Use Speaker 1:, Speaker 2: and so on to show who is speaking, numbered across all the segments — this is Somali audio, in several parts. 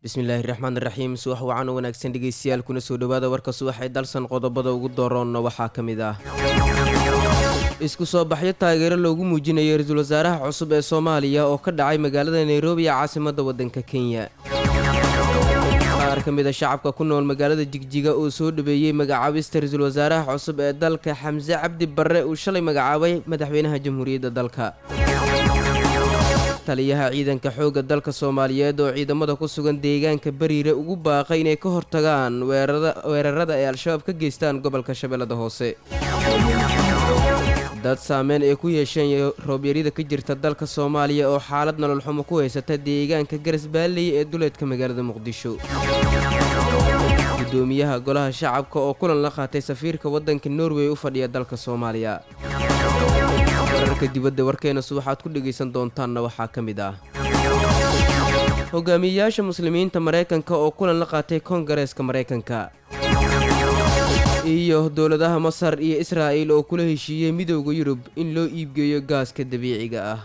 Speaker 1: bismillaahi raxmaan raxiim subax wacan oo wanaagsan dhegeystayaal kuna soo dhowaada warka subax ee dalsan qodobada ugu dooroonna waxaa ka mid ah isku soo baxyo taageero loogu muujinayo ra-iisul wasaaraha cusub ee soomaaliya oo ka dhacay magaalada nairobi ee caasimadda waddanka kenya qaar ka mid a shacabka ku nool magaalada jigjiga oo soo dhabeeyey magacaabista ra-iisul wasaaraha cusub ee dalka xamse cabdi barre uu shalay magacaabay madaxweynaha jamhuuriyadda dalka taliyaha ciidanka xoogga dalka soomaaliyeed oo ciidamada ku sugan deegaanka bariire ugu baaqay inay ka hortagaan weerarada ay al-shabaab ka geystaan gobolka shabeellada hoose dad saameyn ay ku yeesheen roobyarida ka jirta dalka soomaaliya oo xaalad nolol xumo ku haysata deegaanka garas baalley ee duleedka magaalada muqdisho gudoomiyaha golaha shacabka oo kulan la qaatay safiirka waddanka norway u fadhiya dalka soomaaliya wararka dibadda warkeena subaxaad ku dhegaysan doontaanna waxaa ka mid ah hogaamiyeyaasha muslimiinta maraykanka oo kulan la qaatay koongareeska maraykanka iyo dowladaha masar iyo israa'il oo kula heshiiyey midowda yurub in loo iibgeeyo gaaska dabiiciga ah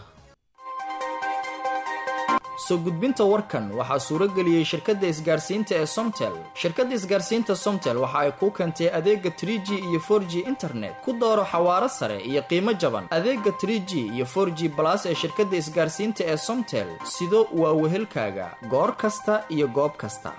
Speaker 2: soo gudbinta warkan waxaa suurageliyey shirkadda isgaarsiinta ee somtel shirkadda isgaarsiinta somtel waxa ay kuu keentay adeega tr g iyo for g internet ku dooro xawaaro sare iyo qiimo jaban adeega tr g iyo for g balas ee shirkadda isgaarsiinta ee somtel sido waa wehelkaaga goor kasta iyo goob kasta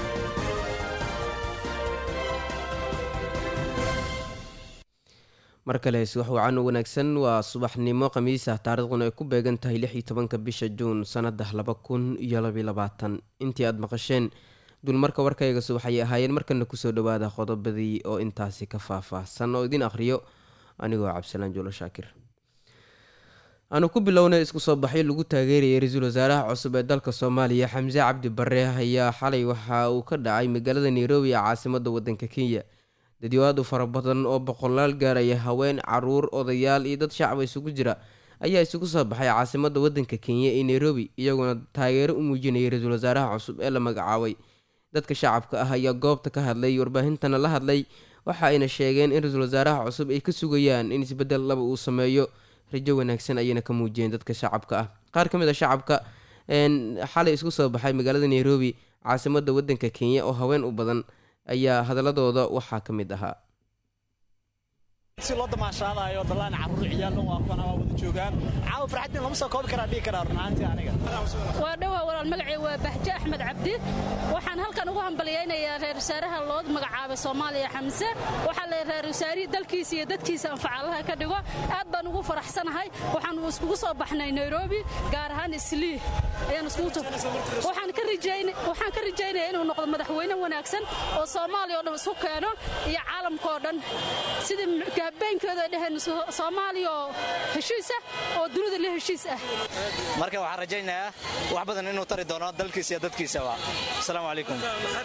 Speaker 1: mar kale subax wacan u wanaagsan waa subaxnimo khamiis ah taariikhduna ay ku beegan tahay lix iyo tobanka bisha juun sannada laba kun iyo labiyo labaatan intii aada maqasheen dulmarka warkayga subax ayay ahaayeen markana kusoo dhawaada qodobadii oo intaasi ka faahfaahsan oo idin akhriyo anigoo cabdisalaan juulo shaakir aanu ku bilownay isku soo baxyo lagu taageerayay ra-iisul wasaaraha cusub ee dalka soomaaliya xamse cabdi bare ayaa xalay waxa uu ka dhacay magaalada nairobi ee caasimada wadanka kenya dadyoaad u fara badan oo boqolaal gaaraya haween caruur odayaal iyo dad shacaba isugu jira ayaa isugu soo baxay caasimada wadanka kenya ee nairobi iyagoona taageero u muujinayay ra-iisul wasaaraha cusub ee la magacaabay dadka shacabka ah ayaa goobta ka hadlay warbaahintana la hadlay waxa ayna sheegeen in ra-iisul wasaaraha cusub ay ka sugayaan in isbedel laba uu sameeyo rajo wanaagsan ayayna ka muujiyeen dadka shacabka ah qaar ka mid a shacabka xalay isku soo baxay magaalada nairobi caasimada wadanka kenya oo haween u badan ayaa hadaladooda waxaa ka mid ahaa
Speaker 3: si loo damaashaadayo dalaan carruur ciyaal dhan waa kuwana waa wada joogaan caawa farxadin lama soo koobi karaa dhihi karaa runaantii aniga
Speaker 4: waa dhowaa walaal magacii waa bahje axmed cabdi waxaan halkan ugu hambalyaynayaa reer wasaaraha loo magacaabay soomaaliya xamse waxaa la reer wasaarihii dalkiisa iyo dadkiisa anfacaalaha ka dhigo aad baan ugu faraxsanahay waxaan iskugu soo baxnay nairobi gaar ahaan islii ayaan iskugu waxaan ka rajaynaya inuu noqdo madaxweyne wanaagsan oo soomaaliya oo dhan isku keeno iyo caalamka oo dhan sidii habeenkooda dheheen soomaaliya oo heshiis ah oo dunida la heshiis ah
Speaker 3: marka waxaan rajaynayaa wax badan inuu tari doono dalkiisa iyo dadkiisaba asalaamu calaykum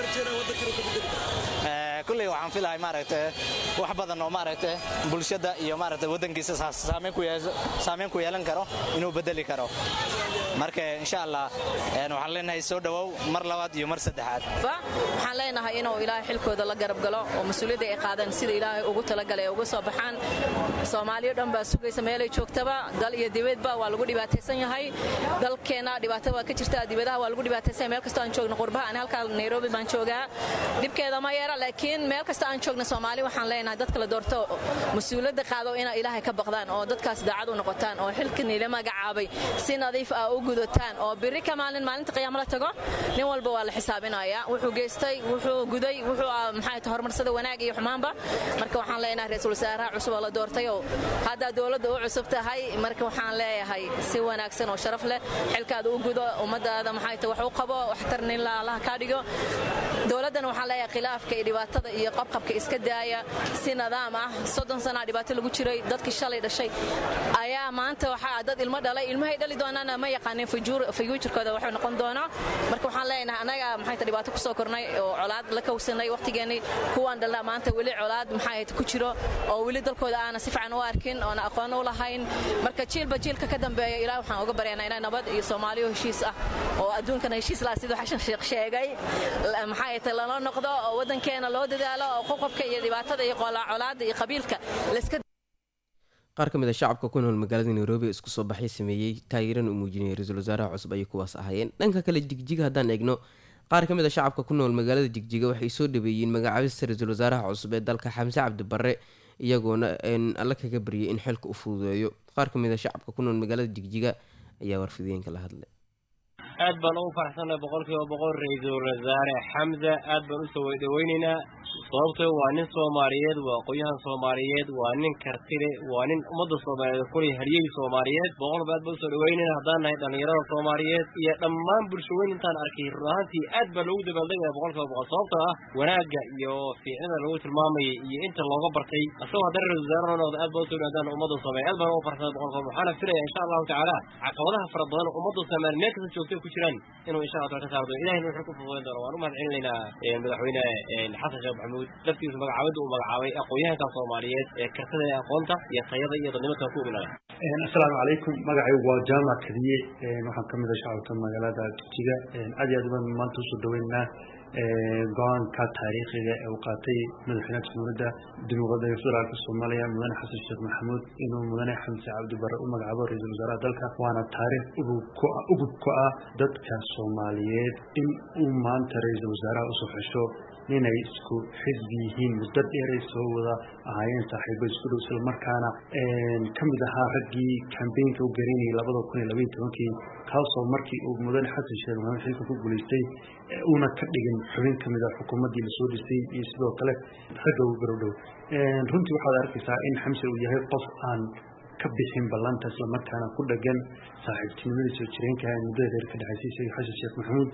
Speaker 3: kulley waxaan filahay maaragta wax badan oo maaragta bulshada iyo maaragta waddankiisa saameyn ku yeelan karo inuu bedeli karo marka insha allah waxaan leenahay soo dhowow mar labaad iyo mar saddexaad
Speaker 5: waxaan leenahay inuu ilaahay xilkooda la garab galo oo mas-uuliyadda ay qaadaan sida ilaahay ugu talagalay ay uga soo baxaan soomaaliyo dhan baa sugaysa meelay joogtaba dal iyo dibadba waa lagu dhibaataysan yahay dalkeenna dhibaato waa ka jirta dibadaha waa lagu dhibaataysan yahay meel kastoo aan joogno qurbaha ani halkaa nairobi baan joogaa dhibkeeda ma yeera laakiin meel kasta aan joogno soomaali waxaan leenahay dadka la doorto mas-uuliyadda qaado inay ilaahay ka baqdaan oo dadkaas daacad u noqotaan oo xilka niila magacaabay si nadiif ah u gudataan oo biri ka maalin maalinta qiyaamo la tago nin walba waa la xisaabinayaa wuxuu geystay wuxuu guday wuxuu maxay tahay horumarsada wanaag iyo xumaanba marka waxaan leenahay ra-iisul wasaaraha cusub oo la doortay oo haddaa dowladda u cusub tahay marka waxaan leeyahay si wanaagsan oo sharaf leh xilkaada u gudo ummadaada maxay tahay wax u qabo waxtarna in allaha kaa dhigo dowladdana waxaan leeyahay khilaafka iyo dhibaatada iyo qabqabka iska daaya si nadaam ah soddon sanaa dhibaato lagu jiray dadkii shalay dhashay ayaa maanta waxaa dad ilmo dhalay ilmahay dhali doonaana ma yaqaanin fayuujirkooda waxuu noqon doonaa marka waxaan leenahay annaga maxay tahay dhibaato ku soo kornay oo colaad la kowsanay waqtigeennii kuwaan dhalna maanta weli colaad maxay ku jiro oo weli dalkooda aana si fiican u arkin oona aqoon u lahayn marka jiilba jiilka ka dambeeya ilaah waxaan uga baryaynaa inay nabad iyo soomaaliyo heshiis ah oo adduunkana heshiis laha siduu xashan sheekh sheegay maxay tahay lala noqdo oo waddankeena loo dadaalo oo qoqobka iyo dhibaatada iyo colaada iyo qabiilka layska
Speaker 1: qaar ka mid a shacabka ku nool magaalada nairobi ee isku soo baxay sameeyey taageerana u muujinayay ra-iisul wasaaraha cusub ayay kuwaas ahaayeen dhanka kale jigjiga haddaan eegno qaar ka mid a shacabka ku nool magaalada jigjiga waxay soo dhaweeyeen magacaabista ra-iisul wasaaraha cusub ee dalka xamse cabdibarre iyagoona alla kaga baryay in xilka u fududeeyo qaar ka mid a shacabka ku nool magaalada jigjiga ayaa warfideenka la hadlay
Speaker 6: aad baan ugu faraxsannahay boqolkiiba boqol ra-iisul wasaare xamse aad baan usoo weydhaweynaynaa sababtoo waa nin soomaaliyeed waa aqoon-yahan soomaaliyeed waa nin kartile waa nin ummadda soomaaliyeed kulay haryey soomaaliyeed boqolba aad baan usoo dhaweynayna haddaan nahay dhallinyarada soomaaliyeed iyo dhammaan bulshaweyn intaan arkay run ahaantii aad baa loogu dabaaldegaya boqolkiiba boqol sababtoo ah wanaagga iyo fiicnada lagu tilmaamayay iyo inta looga bartay asagoo haddana ra-isul wasaare noo noqda aad baan usoo dhawaadaan ummadda soomaaliya aad baan ugu faraxsanay boqolkiiba waxaana filaya insha allahu tacaala caqabadaha fara badan oo ummadda soomaaliya meel kasta joogtay ku jiraan inuu insha allah ka saardo ilahina wuxuu ku fududayn doona waan u mahad celinaynaa madaxweyne xasan sheekh maxamuud laftiisa magacaabada uu magacaabay aqoon-yahanka soomaaliyeed ee kartada ee aqoonta iyo tayada iyo dadnimada ku oginaya
Speaker 7: assalaamu calaykum magacaygu waa jaamac kadiye waxaan ka mid ah shacabka magaalada jigjiga aad iyo aad baan maanta usoo dhaweynaynaa go-aanka taariikhiga ee uu qaatay madaxweynaha jamhuuriyadda dimuqraadiga federaalka soomaaliya mudane xasan sheekh maxamuud inuu mudane xamse cabdibarre u magacaabo ra-iisul wasaaraha dalka waana taariikh ugub ku ah dadka soomaaliyeed in uu maanta ra-iisul wasaaraha usoo xesho ninay isku xisbi yihiin muddo dheeray soo wada ahaayeen saaxiibo isku dhow isla markaana ka mid ahaa raggii kambeynka u gareynayay labada kun iyo labaiyo tobankii kaasoo markii uu mudane xasan sheekh maxamed xilka ku guulaystay uuna ka dhigin xubin ka mid ah xukuumaddii lasoo dhisay iyo sidoo kale ragga u garowdhow runtii waxaad arkaysaa in xamse uu yahay qof aan ka bixin ballanta islamarkaana ku dhagan saaxiibtinimadii soo jireenka ee muddada dheer ka dhexaysay isaga xasan sheekh maxamuud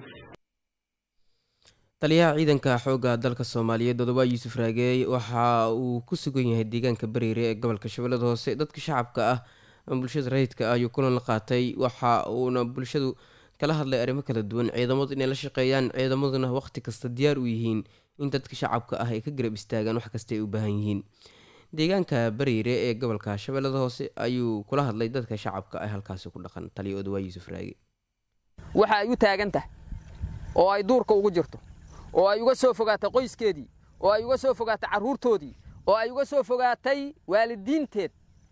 Speaker 1: taliyaha ciidanka xoogga dalka soomaaliyeed odobaa yuusuf raageey waxa uu ku sugan yahay deegaanka bariire ee gobolka shabeellada hoose dadka shacabka ah bulshada rayidka ah ayuu kulan la qaatay waxa uuna bulshadu kala hadlay arrimo kala duwan ciidamadu inay la shaqeeyaan ciidamaduna waqti kasta diyaar u yihiin in dadka shacabka ah ay ka garab istaagaan wax kasta ay u baahan yihiin deegaanka bariire ee gobolka shabeellada hoose ayuu kula hadlay dadka shacabka ah halkaasi ku dhaqan taliya odobaa yuusuf raage
Speaker 8: waxa ay u taagan tahay oo ay duurka ugu jirto oo ay uga soo fogaatay qoyskeedii oo ay uga soo fogaatay carruurtoodii oo ay uga soo fogaatay waalidiinteed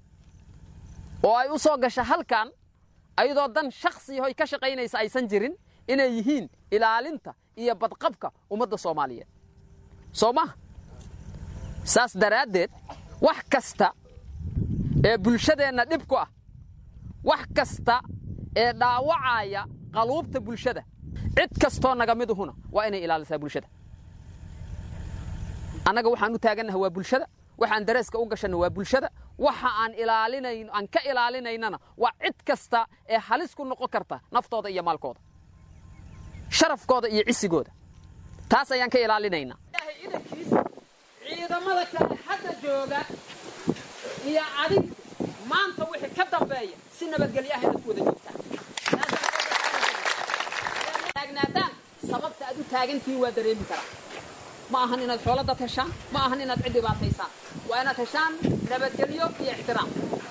Speaker 8: oo ay u soo gasha halkan ayadoo dan shakhsiyahoy ka shaqaynaysa aysan jirin inay yihiin ilaalinta iyo badqabka ummadda soomaaliyeed soo maha saas daraaddeed wax kasta ee bulshadeenna dhib ku ah wax kasta ee dhaawacaya qaluubta bulshada cid kastoo naga miduhuna waa inay ilaalisaa bulshada annaga waxaan u taagannaha waa bulshada waxaan dareeska u gashanna waa bulshada waxa aan ilaalinayn aan ka ilaalinaynana waa cid kasta ee halis ku noqon karta naftooda iyo maalkooda sharafkooda iyo cisigooda taas ayaan ka ilaalinaynaa ciidamada kale hadda jooga iyo adig maanta wixii ka dambeeya si nabadgelyo ah inaad ku wada joogtaan taagnaataan sababta aad u taagantihiin waa dareemi karaa ma ahan inaad xoolada heshaan ma ahan inaad cid dhibaataysaan waa inaad heshaan nabadgelyo iyo ixtiraam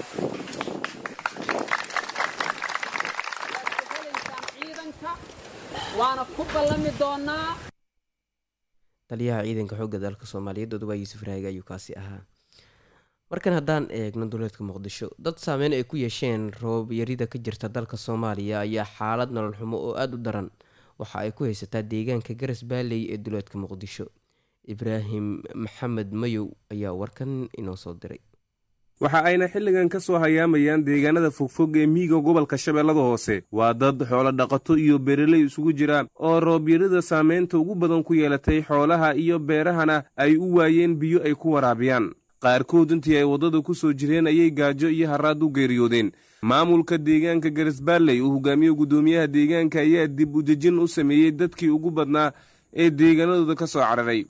Speaker 8: ciidanka waana ku ballami doonaa
Speaker 1: taliyaha ciidanka xoogga dalka soomaaliyeed odobaa yuusuf raage ayuu kaasi ahaa markan haddaan eegno duleedka muqdisho dad saameyn ay ku yeesheen roob yarida ka jirta dalka soomaaliya ayaa xaalad nolol xumo oo aada u daran waxa ay ku haysataa deegaanka garas baaley ee duleedka muqdisho ibraahim maxamed mayow ayaa warkan inoo soo diray
Speaker 9: waxa ayna xilligan ka soo hayaamayaan deegaanada fogfog ee miyiga gobolka shabeellada hoose waa dad xoolo dhaqato iyo beeraley isugu jira oo roobyarida saameynta ugu badan ku yeelatay xoolaha iyo beerahana ay u waayeen biyo ay ku waraabiyaan qaarkood intii ay waddada ku soo jireen ayay gaajo iyo haraad u geeriyoodeen maamulka deegaanka garisbaalley uu hogaamiye guddoomiyaha deegaanka ayaa dib u dejin u sameeyey dadkii ugu badnaa ee deegaanadooda ka soo cararay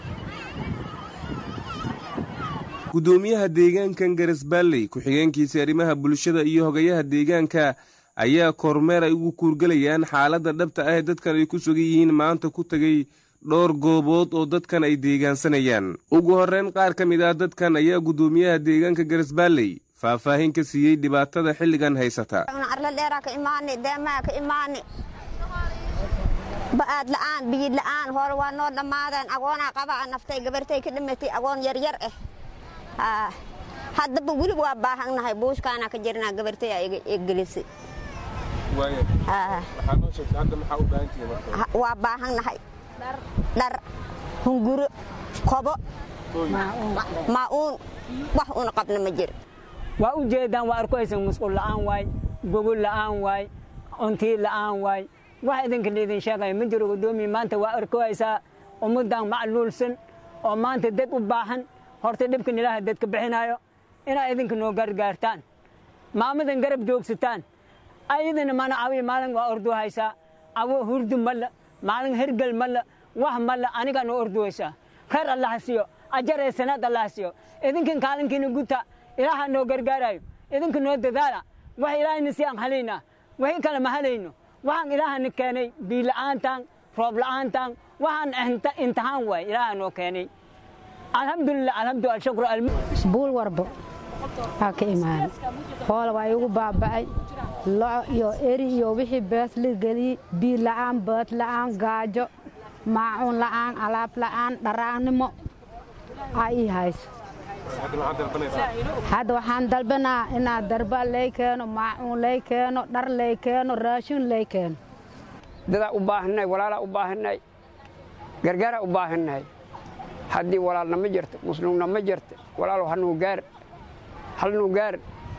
Speaker 9: guddoomiyaha deegaankan garisbaalley ku-xigeenkiisa arrimaha bulshada iyo hogayaha deegaanka ayaa kormeer ay ugu kuurgelayaan xaaladda dhabta ah ee dadkan ay ku sugan yihiin maanta ku tegey dhowr goobood oo dadkan ay deegaansanayaan ugu horreyn qaar ka mid ah dadkan ayaa guddoomiyaha deegaanka garisbaalley faahfaahin ka siiyey dhibaatada xilligan haysata
Speaker 10: arla dheeraa ka imaani deemaa ka imaani ba'aad la'aan biyid la'aan hore waa noo dhammaadeen agoonaa qabaa naftay gabartay ka dhimatay agoon yaryar ah haddaba weliba waa baahannahay buushkaana ka jirnaa gabartay aa igelisay Haa.
Speaker 9: waxaa noo sheegtay hadda maxaa u baahan tihiin marka
Speaker 10: Ha- waa baahannahay dhar hunguro kobo maa'uun wax una qabna ma jiro
Speaker 11: waa u jeedaan waa arkaysan musqul la'aan waay gogol la'aan waay cuntii la'aan waay wax idinka laydin sheegaya ma jiro guddoomiye maanta waa arkaysaa ummaddan macluulsan oo maanta dad u baahan horta dhibkan ilaaha dadka bixinayo inaa idinka noo gargaartaan maamadan garab joogsataan ayadana mana cawiya maalin waa ordu haysaa cawo hurdu malla maalin hergel malla wax malla anigaa noo orduwaysaa khayr allaha siiyo ajar ee sanaad allaha siiyo idinkan kaalinkiina guta ilaaha noo gargaarayo idinka noo dadaala wax ilaahayna si aan halaynaa wixii kale ma halayno waxaan ilaahana keenay biila'aantan roob la'aantan waxaan inta- imtixaan waay ilaaha noo keenay alxamdulilah alxamdu alshukru almu
Speaker 12: buul warbo aa ka imaanay hoola waa igu baaba'ay loco iyo eri iyo wixii bees la geliyey biil la'aan beed la'aan gaajo maacuun la'aan alaab la'aan dharaannimo aa ii hayso
Speaker 9: hadda maxaad dalbanaysaa
Speaker 12: hadda waxaan dalbanaa inaa darba lay keeno maacuun lay keeno dhar lay keeno raashin lay keeno
Speaker 13: dadaa u baahannahay walaalaa u baahannahay gargaaraa u baahannahay haddii walaalna ma jirto muslimna ma jirto walaalow hanuu gaar halnuu gaar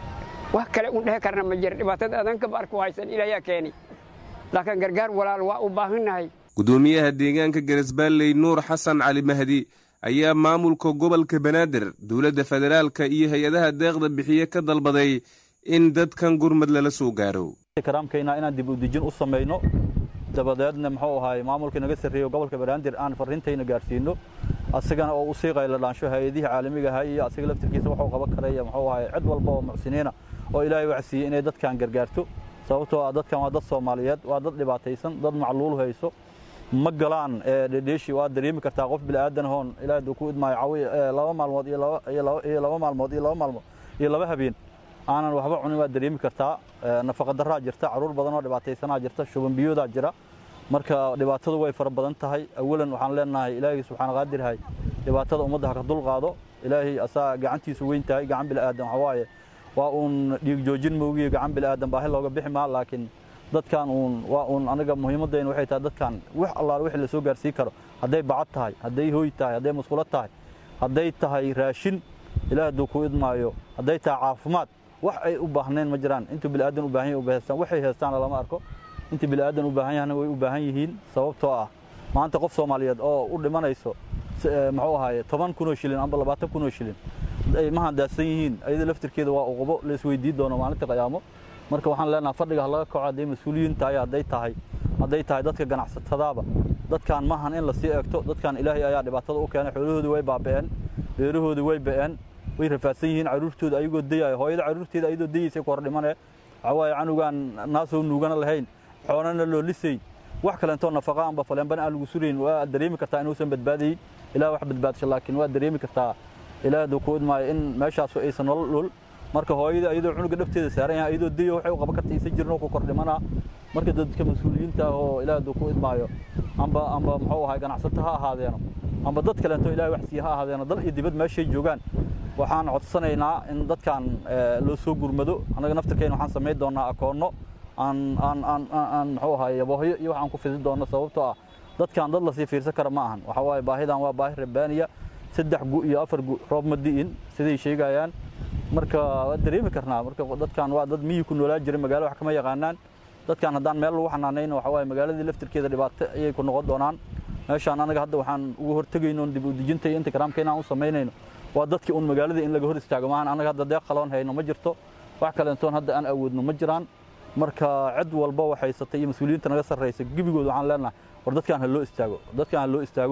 Speaker 13: wax kale un dhehe karna ma jira dhibaatada adankaba arku haysan ilaayaa keenay laakiin gargaar walaal waa u baahannahay
Speaker 9: gudoomiyaha deegaanka garesbaalley nuur xasan cali mahdi ayaa maamulka gobolka banaadir dowladda federaalka iyo hay-adaha deeqda bixiye ka dalbaday in dadkan gurmad lala soo gaaro
Speaker 14: karaamkayna inaan dib u dejin u samayno dabadeedna muxuu ahaay maamulkii naga sarreeyo gobolka banaadir aan farriintayna gaarsiino asagana oo u sii qayla dhaansho hay-adihii caalamiga ahaa iyo asaga laftirkiisa wuxuu qaban karaya muxuu ahaay cid walba oo mucsiniina oo ilaahay wacsiiyey inay dadkan gargaarto sababtoo ah dadkan waa dad soomaaliyeed waa dad dhibaataysan dad macluul hayso ma galaan dhedheeshi waa dareemi kartaa qof bilaadan hoon ilaahay duu ku idmaayo cawi laba maalmood iyo laba iyo laba iyo laba maalmood iyo laba maalmood iyo laba habeen aanan waxba cunin waa dareemi kartaa nafaqa daraa jirta caruur badan oo dhibaataysanaa jirta shuban biyoodaa jira marka dhibaatadu way fara badan tahay awalan waxaan leenahay ilaahay subxaana qaadirhay dhibaatada ummadda ha ka dulqaado ilaahay asaa gacantiisu weyn tahay gacan bilaadan waxa waaye waa uun dhiig joojin moogiyo gacan bilaadan baahi looga bixi maa laakiin dadkan uun waa uun aniga muhiimadayna waxay tahay dadkan wax allaale wixii la soo gaarsiin karo hadday bacad tahay hadday hooy tahay hadday musqulo tahay hadday tahay raashin ilaah hadduu ku idmaayo hadday tahay caafimaad wax ay u baahnayn ma jiraan intuu bilaadan u baahan yahay u haystaan waxay haystaana lama arko intii bilaadan u baahan yahana way u baahan yihiin sababtoo ah maanta qof soomaaliyeed oo u dhimanayso muxuu ahaaye toban kunoo shilin amba labaatan kunoo shilin ay ma handaadsan yihiin ayada laftirkeeda waa uqubo la isweydiin doono maalinta qiyaamo marka waxaan leenaha fadhiga ha laga kaco hadday mas-uuliyiin tahay hadday tahay hadday tahay dadka ganacsatadaaba dadkan maahan in lasii eegto dadkan ilaahay ayaa dhibaatada u keenay xoolahoodii way baaba'een beerahoodii way ba'een way rafaadsan yihiin caruurtooda ayagoo dayayo hooyada caruurteeda ayadoo dayaysay ku hor dhimane waxaa waaye canugaan naasoo nuugana lahayn xoolana loo lisay wax kaleentoo nafaqa amba faleenbana aan lagu surayn waa dareemi kartaa inuusan badbaadayin ilaah wax badbaadsha laakiin waa dareemi kartaa ilaah hadduu ku idmaayo in meeshaasu aysan nolol dhul marka hooyada ayadoo cunuga dhabteeda saaran yahay ayadoo dayo waxay u qaban karta isa jirin oo ku kor dhimanaa marka dadka mas-uuliyiinta ah oo ilaah hadduu ku idmaayo amba amba muxuu ahay ganacsato ha ahaadeeno amba dad kaleento ilahay wax siiya ha ahaadeeno dal iyo dibad meeshay joogaan waxaan codsanaynaa in dadkan loo soo gurmado annaga naftirkeen waxaan samayn doonaa akoonno aan aan aan aan muxuu ahay yaboohyo iyo waxaan ku fidin doono sababtoo ah dadkan dad lasii fiirsan kara ma ahan waxa waaye baahidan waa baahi rabbaaniya saddex gu iyo afar gu roob ma di'in siday sheegayaan marka waa dareemi karnaa marka dadkan waa dad miyi ku noolaa jiray magaalo wax kama yaqaanaan dadkan haddaan meel lagu xanaanayno waxa waaye magaaladii laftirkeeda dhibaato ayay ku noqon doonaan meeshaan anaga hadda waxaan ugu hortegayno dib u dejinta iyo intikaraamka inaan u samaynayno waa dadkii un magaaladii in laga hor istaago maahan anaga hadda deeq qaloon hayno ma jirto wax kaleentoon hadda aan awoodno ma jiraan marka cid walba wax haysatay iyo mas-uuliyiinta naga sarraysa gebigood waxaan leenahay war dadkaan ha loo istaago dadkaan ha loo istaago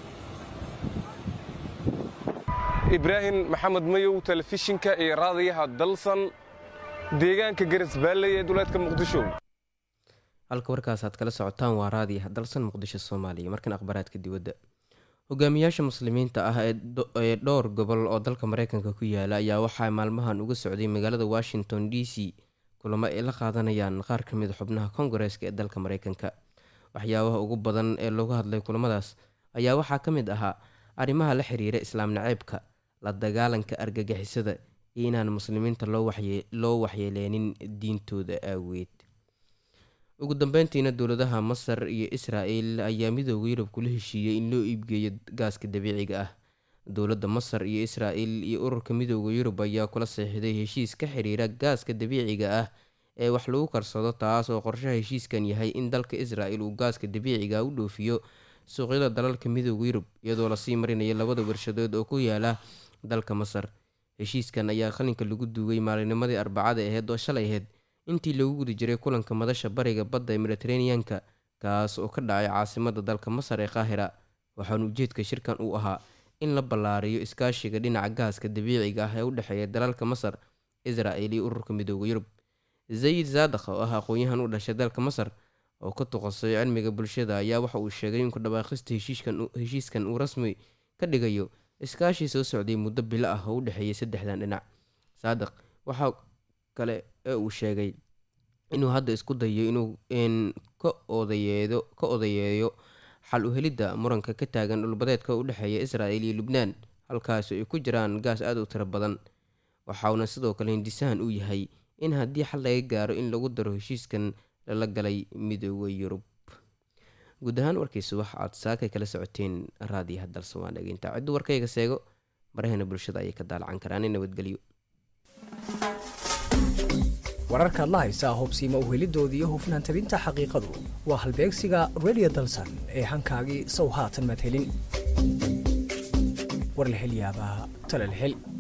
Speaker 9: ibraahim maxamed mayow telefishinka iyo raadiyaha dalsan deegaanka garesbaalley ee duleedka muqdisho
Speaker 1: halka warkaas aad kala socotaan waa raadiyaha dalsan muqdisho soomaaliya markan akhbaaraadka dibadda hogaamiyaasha muslimiinta ah ee dhowr gobol oo dalka mareykanka ku yaala ayaa waxaa maalmahan uga socday magaalada washington d c kulamo ay la qaadanayaan qaar ka mida xubnaha kongareeska ee dalka mareykanka waxyaabaha ugu badan ee loogu hadlay kulamadaas ayaa waxaa ka mid ahaa arrimaha la xiriira islaam naceebka la dagaalanka argagixisada iyo inaan muslimiinta loo waxyeeleenin diintooda aaweed ugu dambeyntiina dowladaha masar iyo israa'el ayaa midooda yurub kula heshiiyey in loo iibgeeyo gaaska dabiiciga ah dowladda masar iyo israa'el iyo ururka midooda yurub ayaa kula seexday heshiis ka xiriira gaaska dabiiciga ah ee wax lagu karsado taas oo qorshaha heshiiskan yahay in dalka israa'el uu gaaska dabiiciga u dhoofiyo suuqyada dalalka midooda yurub iyadoo lasii marinayo labada warshadood oo ku yaala dalka masar heshiiskan ayaa qalinka lagu duugay maalinimadii arbacada aheyd oo shalay aheyd intii lagu guda jiray kulanka madasha bariga badda ee mediteraneanka kaas oo ka dhacay caasimada dalka masar ee qaahira waxaana ujeedka shirkan uu ahaa in la ballaariyo iskaashiga dhinaca gaaska dabiiciga ah ee u dhexeeya dalalka masar israa'el iyo ururka midooda yurub zayid zaadakh oo ah aqoon-yahan u dhashay dalka masar oo ka tuqasay cilmiga bulshada ayaa waxa uu sheegay in kudhawaaqista heshiiskan uu rasmi ka dhigayo iskaashii soo socday muddo bilo ah oo u dhexeeyay saddexdan dhinac saadiq waxaa kale ee uu sheegay inuu hadda isku dayo inuu ka odayeedo ka odayeeyo xal u helidda muranka ka taagan dhulbadeedka u dhexeeya israa'el iyo lubnaan halkaasi ay ku jiraan gaas aada u tiro badan waxauna sidoo kale hindisahan uu yahay in haddii xal laga gaaro in lagu daro heshiiskan lala galay midooda yurub guud ahaan warkiisa wax aad saakay kala socoteen raadiyaha dalsawaan dhegeyinta ciddu warkayga seego baraheena bulshada ayay ka daalacan karaan in nabadgelyo
Speaker 15: wararkaad la haysaa hubsiima uhelidooda iyo hufnaan tabinta xaqiiqadu waa halbeegsiga redio dalsan ee hankaagii sow haatan madhelin war la hel yaabaa tala la hel